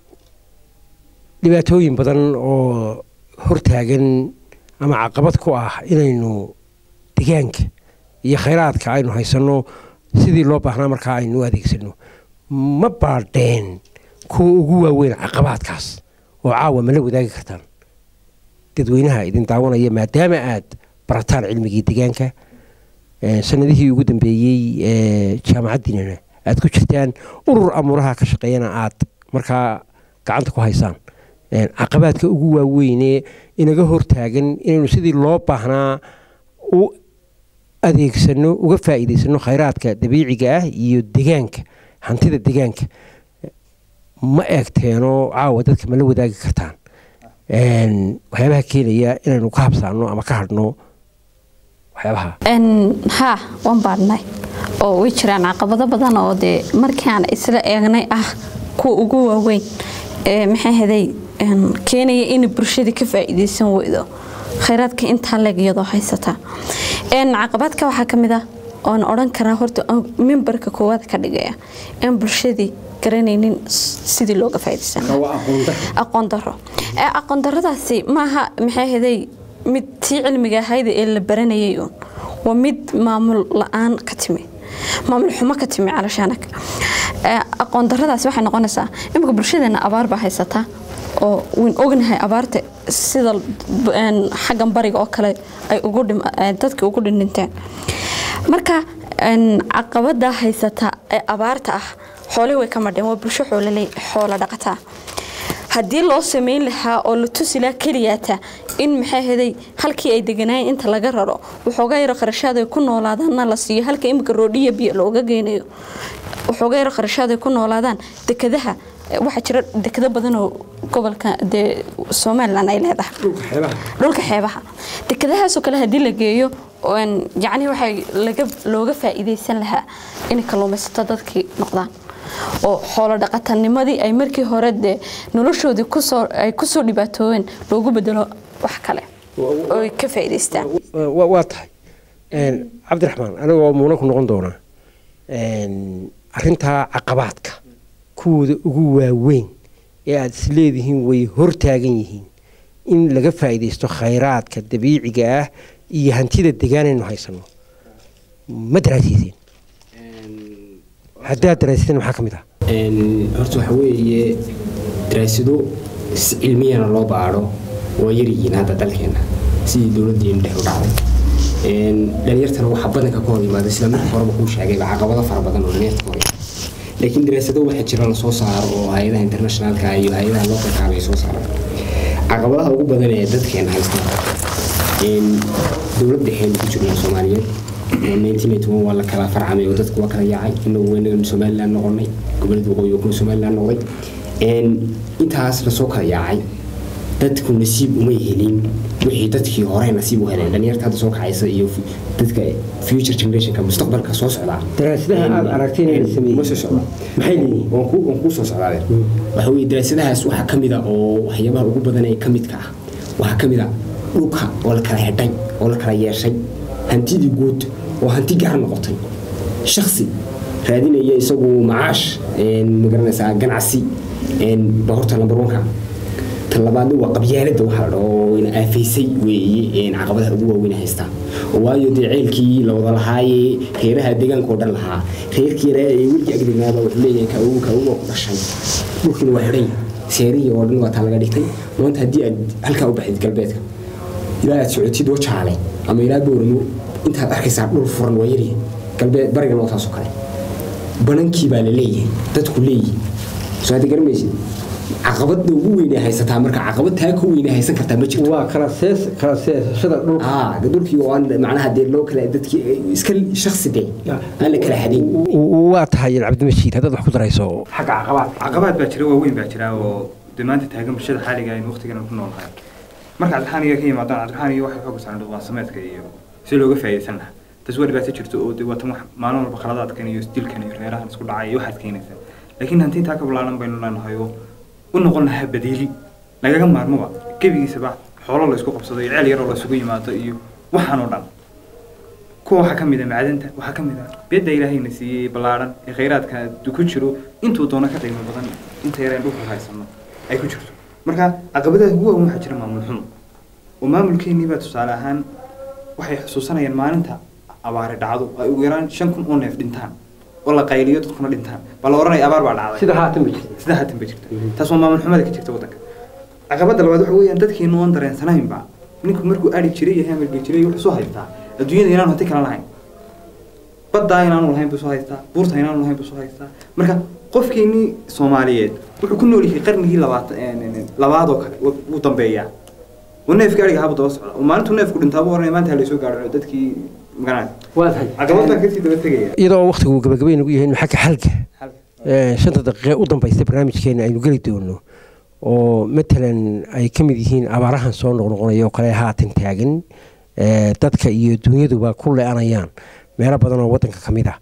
dhibaatooyin badan oo hortaagan ama caqabad ku ah inaynu degaanka iyo khayraadka aynu haysanno sidii loo baahnaa markaa aynu u adeegsano ma baadheen kuwa ugu waaweyn caqabaadkaas oo caawa ma la wadaagi kartaan dadweynaha idin daawanaya maadaama aad barataan cilmigii degaanka ee, sanadihii ugu dambeeyey ee jaamacaddiinana aad ku jirtaan urur amuuraha ka shaqeeyana aad markaa gacanta ku haysaan Een, caqabaadka ugu waaweyne inaga hortaagan inaynu sidii loo baahnaa u adeegsano uga faa'iidaysano khayraadka dabiiciga ah iyo degaanka hantida degaanka ma eegteenoo caawa dadka ma la wadaagi kartaan Een, waxyaabaha keenaya inaynu ka habsaano ama ka hadhno waxyaabaha Een, haa waan baadhnay oo way jiraan caqabado badan oo dee markaan isla eegnay ah kuwa ugu waaweyn ee maxay haday keenaya inay bulshada ka faa'iidaysan weydo khayraadka intaa leeg iyadoo haysata Een, caqabadka waxaa ka mid ah oon odhan karaa horta oo mimbarka koowaad ka dhigaya in bulshadii garanaynin s- sidii looga faa'iidaysan lahaa. aqoon daro ee aqoon daradaasi maaha maxay ahaday mid tii cilmiga ahayd ee la baranayay uun waa mid maamul la-aan ka timi maamul xumo ka timi calashaanag aqoon daradaasi waxay noqonaysaa imika bulshadeena abaar baa haysataa oo wayn ognahay abaarta sida xaggan bariga oo kale ay dadka ugu dhindhinteen marka caqabada haysata ee abaarta ah xoolihii way ka madheen waa bulsho xoolo dhaqataa haddii loo sameyn lahaa oo la tusi lahaa keliyaata in maxay haday halkii ay deganaayeen inta laga raro waxooga yaro kharashaad ay ku noolaadaanna la siiyo halka imika roodhiya biyo looga geynayo waxooga yaro kharashaad ay ku noolaadaan dekadaha waxaa jira dekado badan oo gobolka dee somalilan ay leedahay dhulka xeebaha dekadahaasoo kale haddii la geeyo yacni waxay looga faa'iidaysan lahaa inay kalluumaysato dadkii noqdaan oo xoolo dhaqatanimadii ay markii hore dee noloshoodii kusoo ay kusoo dhibaatoobeen loogu bedelo wax kale oo ay ka faa'iidaystaan waa tahay cabdiraxmaan anigoo muuna ku noqon doonaa arintaa caqabaadka kuwooda ugu waaweyn ee aada is leedihiin way hortaagan yihiin in laga faa'iidaysto khayraadka dabiiciga ah iyo hantida degaanaynu haysano ma daraasiiseen haddaad daraasiteen maxaa ka mid ah horta waxa weeye daraasado si cilmiyana loo baadho waa yaryihiin hadda dalkeena sidii dowladdeenu dhex u dhacday dhalinyartana waxaa badanka ka hor yimaada sida marka horeba kuu sheegayba caqabado fara badan oo dhalinyarta ka hor yimaada laakiin daraasado waxaa jira la soo saaro oo hay-adaha internationalka iyo hay-adaha localka ay soo saaraan caqabadaha ugu badan ee dadkeena haysta dowlad dhexeenu ku jirno soomaaliyeed waa la kala farcamay oo dadku waa kala yaacay inagu weynagan somaliland noqonay gobolada waqooyi oo kuna somaliland noqday intaas lasoo kala yaacay dadku nasiib uma helin wixii dadkii hore nasiib u heleen dhalinyarta hadda soo kacaysa iyo dadka future generationka mustaqbalka soo socdaa daraasadaha aad aragteen in la sameeyey ma soo socda maxay leeyihiin waan ku waan ku soo socdaade waxa weeye daraasadahaas waxaa ka mid a oo waxyaabaha ugu badan ee ka midka ah waxaa ka mid a dhulka oo la kala xidhay oo la kala yeeshay hantidii guud oo hanti gaar noqotay shaksi raadinaya isagu macaash magaranaysaa ganacsi ba horta number one-ka tan labaadna waa qabyaalada waxaa la dhaho ina aafaysay weeye caqabadaha ugu waaweyn haystaa waayo dee ceelkii la wada lahaayee reeraha deegaanka oo dhan lahaa reerkii yaraa ee weligii agdegnaaba wuxuu leeyahay ka ugu ka ugu ku dhashay dhulkiina waa xidhay seerihii oo dhan waa taa laga dhigtay maanta haddii aad halkaa u baxdid galbeedka ilaa aad socotid oo jaale ama ilaa booramo intaad arkaysaa dhul furan waa yaryahay galbeed barigana waa taasoo kale banankii baa la leeyahay dadku leeyihin soo hadda garamaysid caqabada ugu weyn ee haysataa marka caqabad taa ka weyn ee haysan kartaa ma jirto waa kala sees kala seesashada dhulka aa dhulkii oo aan macnaha dee loo kala dadkii iska shaksi de aan la kala xadin waa tahay cabdimashiid haddaad wax ku darayso xagga caqabaad caqabaad baa jira waaweyn baa jira oo dee maanta taagan bulshada xaaliga aynu waqtigan ku noolnahay marka cabdiraxaaniga ka yimaadaan cabdiraxaaniga waxay xooga saaran dhaqan sameedka iyo si looga faa'iidaysan lahaa taas waa dhibaato jirto oo dee waatan wax maalin walba khaladaadkan iyo isdilkan iyo reerahan isku dhacay iyo waxaad keenaysa laakiin hanti intaa ka balaalan baynu leenahay oo u noqon lahaa badiili lagaga maarmoba gebigiisaba xoolo la isku qabsado iyo ceel yaroo la isugu yimaado iyo waxaan oo dhan kuwa waxaa ka mid a macdanta waxaa ka mid a beedda ilaahayna siiyey ballaadhan ee khayraadka ku jiro intuu doono ka qiimo badan inta yareen dhulka haysano ay ku jirto marka caqabadaha ugu waaweyn waxaa jira maamul xumo oo maamulkeennii baa tusaale ahaan waxay xusuusanayaan maalinta abaari dhacdo ay ugu yaraan shan kun oo neef dhintaan oo la qayliyo dadkuna dhintaan baa la oranaya abaar baa dhacday sida haatan ba jirta sida haatan ba jirta taas waa maamul xumada ka jirta waddanka caqabada labaad waxa weeyaan dadkeenu oon dareensanaynba ninku markuu ari jiray iyo hamalgi jiray wuxuu soo haystaa adduunyada inaanu hanti kala lahayn baddaa inaanu lahayn buu soo haystaa buurta inaanu lahayn buu soo haystaa marka qofkeenii soomaaliyeed wuxuu ku nool yahay qarnigii labaad labaad oo kale wuu dambeeyaa uu neefka ariga habu daba socda oo maalintuu neefku dhintaa buu oranaya maanta ha laysoo gaadho dadkii magaranaya waa tahay caqabad baan kasii daba tegaya iyadoo waqtigu gabagabay nagu yahay xagga xalka shanta daqiiqe u dambaysta barnaamijkeena aynu geli doono oo matalan ay ka mid yihiin abaarahan soo noqnoqonaya oo kale haatan taagan dadka iyo dunyaduba ku le-anayaan meelo badan oo waddanka ka mid ah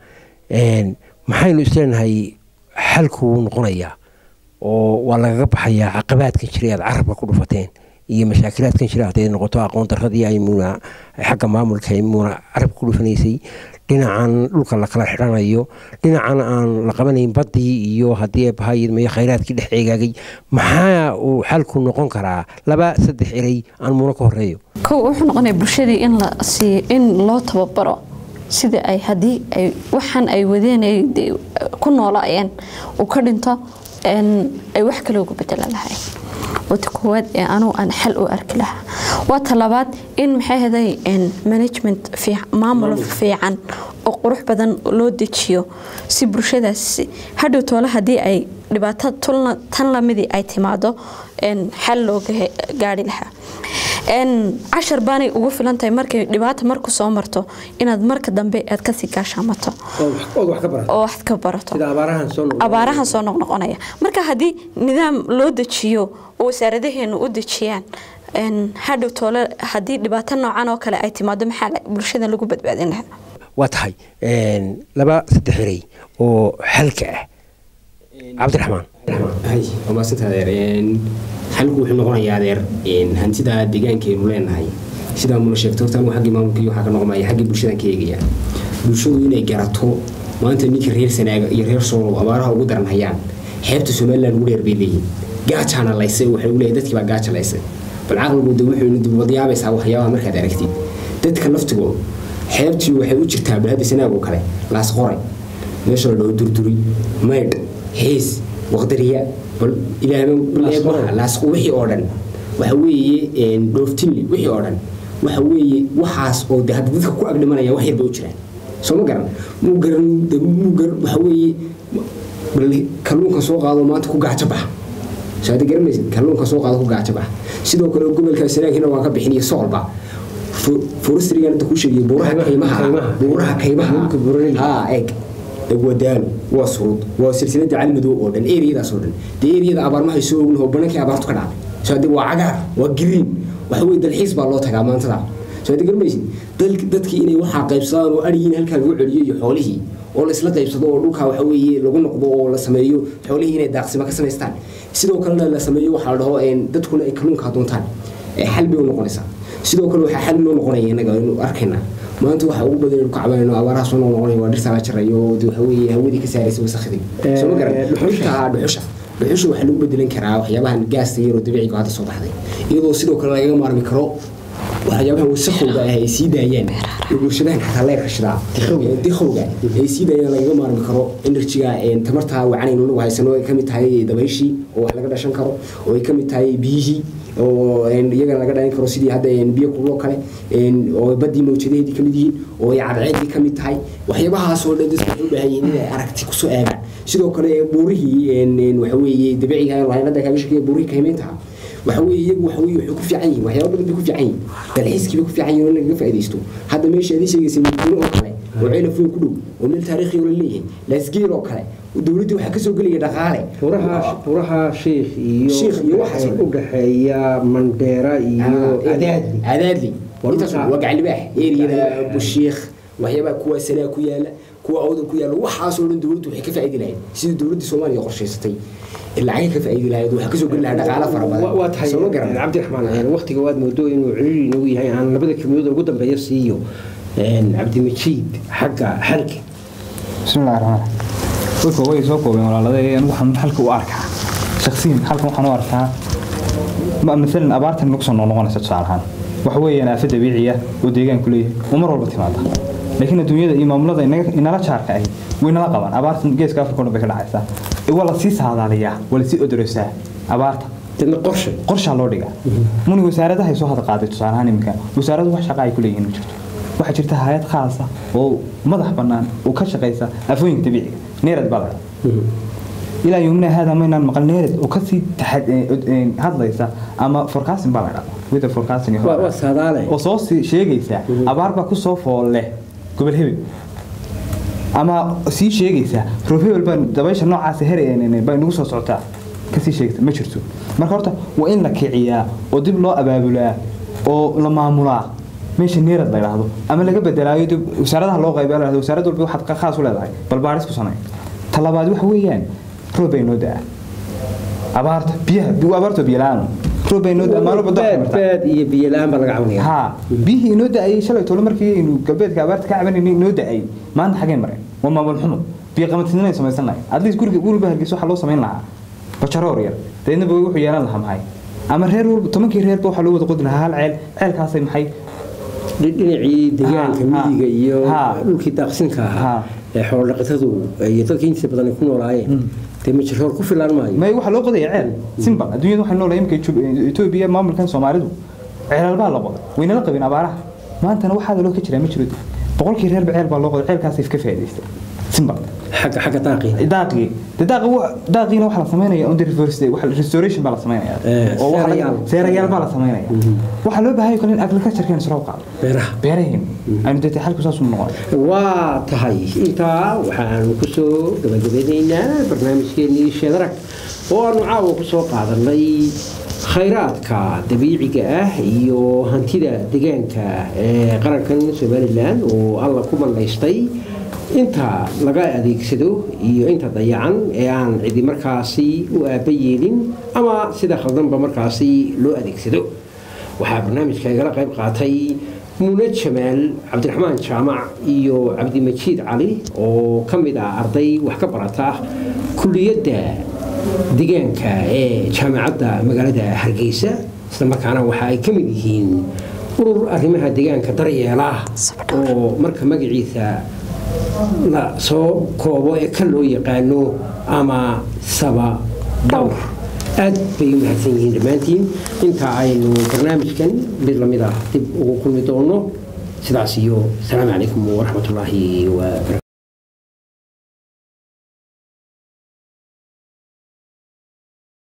maxaynu isleenahay xalku wuu noqonayaa oo waa lagaga baxayaa caqabaadkan jiray aad carabka ku dhufateen iyo mashaakilaadkan jira hadday noqoto aqoon daradii ay muuna xagga maamulka ay muuna carabka ku dhufanaysay dhinacan dhulka la kala xidhanayo dhinacan aan la qabanayn baddii iyo haddii bahayidmayo khayraadkii dhex eegaagay maxaa uu xalku noqon karaa laba saddex erey aan muuna ka horeeyo kow wuxuu noqonaya bulshadii in la siiyo in loo tababaro sida ay haddii ay waxaan ay wadeen ay dee ku noolaayeen uu ka dhinto een, ay wax kale ugu bedela lahay wata koowaad ee anugu aan xal u arki lahaa waa talabaad in maxay haday management fiic- maamul fiican oo qurux badan loo dejiyo si bulshadaas hadhow toole haddii ay dhibaato tulna tan lamidii ay timaado een, xal looga he- gaari lahaa een, cashar baanay ugu filan tahay markay dhibaata marku soo marto inaad marka dambe aad kasii gaashaamato ood wax ka barata oo wax ka barato sida abaarahan soo noqda abaarahan soo noqnoqonaya marka haddii nidaam loo dejiyo oo wasaaradaheenu u dejiyaan een, hadhow toole haddii dhibaato noocan oo kale ay timaado maxaa la- bulshada lagu badbaadin lahaa waa tahay een, laba saddex erey oo xalka ah cabdiraxmaan hay waa maasanta adeer Een, xalku wuxuu noqonayaa adeer een, hantida deegaankeenu leenahay sidaa muna sheegto horta anigu xaggii maamulka iyo waxaa ka noqmaya xaggii bulshadan ka eegaya bulshadu inay garato maanta ninkii reer sanaaga iyo reer soolow abaaraha ugu daran hayaan xeebta somaliland ugu dheer bay leeyihin gaajaana laysay waxay leeyahay dadkii baa gaaja laysay bal caqligu de wuxuu dib wadiyaabaysaa waxyaabaha markaad aragtid dadka laftigooda xeebtii waxay u jirtaa balhadda sanaag oo kale laas qoray meesha la dhaho durduri maydh xiis waqdariya bal ilaahay laas wixii oo dhan waxa weeye een, dhooftinli wixii oo dhan waxa weeye waxaas oo de hadda dadka ku agdhimanaya wax yarba u jiraan soo ma garan muu garan de muu garan waxa weeye bal kalluunka soo qaado maanta ku gaajo baxa soo hadda garanaysid kalluunka soo qaado ku gaajo baxa sidoo kale gobolka sanaagina waa ka bixinaya soolba forestrygan inta ku sheegay buuraha kaymaha kaymaha. buuraha kaymaha Dhulka buuraleyda. haa eeg wadaalo waa surud waa silsilada calimadow oo dhan eriyadaas oo dhan dee eriyada abaarmahay soo ognaho banankii abaartu ka dhacday soo hadda waa cagaar waa green waxa weye dalxiis baa loo tagaa maantada soo hadda garmaysid dalk- dadkii inay waxaa qaybsadaan oo arigiin halkaa lagu celiyo iyo xoolihii oo la isla qaybsado oo dhulkaa waxa weeye lagu noqdo oo la sameeyo xoolihii inay daaqsimo ka samaystaan sidoo kalena la sameeyo waxaa la dhaho een, dadkuna ay kalluunkaa doontaan ee xal bay u noqonaysaa sidoo kale waxaa xal noo noqonaya innaga inu arkaynaa maanta waxa ugu badan inu kacbayno abaaraha soo noqnoqonaya waa dhirtaa la jarayo oo de waxa weeye hawadii ka saaraysa wasakhdii soo ma garan dhuxusha. dhirtaa dhuxusha dhuxusha waxaa lagu bedelan karaa waxyaabahan gaasta yar oo dabiiciga hadda soo baxday iyadoo sidoo kale lagaga maarmi karo waxyaabahan wasakhowga ah ay sii daayaan ee bulshadahan xataa leer kashadaa dikhowga ay sii daayaan lagaga maarmi karo enerjiga een, tamarta wacanaynu nagu haysano ay kamid tahay dabayshii oo wax laga dhashan karo oo ay kamid tahay biyihii oo een, iyagana laga dhalin karo sidii hadda een, biyo kuloo kale een, oo badii mawjadaheedii kamid yihiin oo ay cadceedii kamid tahay waxyaabahaas oo dhan dadku waxay u baahan yihiin inay aragti kusoo eegaan sidoo kale buurihii een, een, waxa weeye dabiiciga ah waxaan hadda kaaga sheegaya buurihii kaymayntaha waxa weeye iyagu waxa weeye waxay ku fiican yihiin waxyaabo badan bay ku fiican yihiin dalxiiskii bay ku fiican yihiin oo in lagaga faa'iidaysto hadda meesha adii sheegaysay mudguno oo kale oo ceelaf weyn ku dhow oo meel taariikhi oo la leeyahay laasgeel oo kale dowladdii waxaa kasoo gelaya dhaqaale buraha buraha sheikh iyo Sheikh iyo waxaas oo dhan. u dhaxeeya mandheera iyo adaadli adaadli Waa intaas dhulka- waa gacalibaax eriyada bushiikh waxyaabaha kuwa sanaa ku yaala kuwa awdan ku yaala waxaasoo dhan dowladdu waxay ka faa'iidi lahayd sida dowladdii soomaaliya qorshaysatay ee lacagay ka faa'iidi lahayd waxaa kasoo geli lahaa dhaqaale fara badan waa tahay soo ma garan cabdiraxmaan waqtiga waad moodo inuu ciriiri inagu yahay aan labada kelmadood ugu dambeeya siiyo een, cabdimajiid xagga xalka بسم الله الرحمن الرحيم dadka way soo koobeen walaaladee anigu waxaan halka u arkaa shakhsiyan halkan waxaan u arkaa ma maalan abaartan nagu soo noqonaysa tusaale ahaan waxa weeyaan aafo dabiiciya oo deegaanku leeyahay oo mar walba timaada laakiin adduunyada iyo maamulada inaga- inala jaarka ahi way nala qabaan abaartan geeska afrika oo dhan bay ka dhacaysaa ee waa la sii saadaaliyaa waa la sii odoreysaa abaarta dadna qorshe qorshaa loo dhigaa muni wasaaradahay soo hada qaaday tusaale ahaan iminka wasaaradu wax shaqa ay ku leeyihiin ma jirto waxaa jirta hay-ad khaasa oo madax bannaan oo ka shaqaysa afooyinka dabiiciga neerad baa laga ilaa yomina hada maynaan maqal neerad oo kasii taxad- eh, eh, hadlaysa ama forecasting baa la dhahdaa weather forecasting iyo waa waa saadaale oo soo sii sheegaysa abaar baa kusoo fool leh gobol hebel ama sii sheegaysa roob hebel baa dabaysha noocaas her baa nagu soo socotaa kasii sheegaysa ma jirto marka horta waa in la kiciyaa oo dib loo abaabulaa oo la maamulaa meesha neerad la yidhaahdo ama laga bedelaayo dib wasaaradaha loo qayba la yidhahdo wasaarad walba waxaad ka khaas u leedahay bal baaris ku samey talabaad waxa weeyaan roob bay noo da-a abaarta biyaha abaarta biyo la-aan roob bay inoo da maalmo badda waxay baad martaa baad iyo biyo la-aan baa laga cabanaya ها بيه inoo da-ay shalay tolo markii inuu galbeedka abaarta ka cabanayay inoo da-ay maanta xageen mareen waa maamul xumo biyo qabatinimay samaysanahay at least guriga guriga hargeysa waxaa loo samayn lahaa bajaroor yar deedna ba wuxuu yeelan lahaa maxay ama reer walba tobankii reerba waxaa loo wada qodi lahaa hal ceel ceelkaasay maxay dhinacii deegaanka Ha, ha. miyiga iyo Ha. dhulkii daaqsinka ahaa Ha. ee xoolodhaqatadu iyo dadka intiisa badan ay ku noolaayeen dee majiroor ku filaan maayo may waxaa loo qodaya ceel simbal adduunyada waxay noolahay imika etoobiya maamulkan soomaalidu ceelal baa la qoday waynala qabin abaaraha maantana waxaada loo ka jiraa ma jiro boqolkii reerba ceel baa loo qoday ceelkaasay ka faa'iidaystay simbal xagga xagga daaqiina daaqii de daaqi daaqiina waxa la sameynaya on the reverse waxa restoration baa la sameynaya Eh, oo waxa seerayaal. la- seerayaal baa la sameynaya waxa loo baahan yahay in agriculture-kan sare u qaado beeraha beeraheen aynu deetay xalku saas u noqon waa tahay intaa waxaanu ku soo gabagabeynaynaa barnaamijkeennii sheedarag oo aanu caawa ku soo qaadanay khayraadka dabiiciga ah iyo hantida deegaanka ee qarankan somalilan oo alla ku mandhaystay inta laga adeegsado iyo inta dayacan ee aan cidi markaasi u aaba yeelin ama sida khaldanba markaasi loo adeegsado waxaa barnaamijka igala qayb qaatay muune jamaal cabdiraxmaan jaamac iyo cabdimajiid cali oo ka mid ah arday wax ka barata kuliyadda deegaanka ee jaamacadda magaalada hargeysa isla markaana waxa ay ka mid yihiin urur arrimaha deegaanka daryeela oo marka magaciisa la soo koobo ee ka loo yaqaano ama saba dhowr aad bay u mahadsan yihiin dhammaantiin inta aynu barnaamijkan mid lamid ah dib ugu kulmi doono sidaas iyo asalaamu calaykum waraxmatullaahi wabarakaatu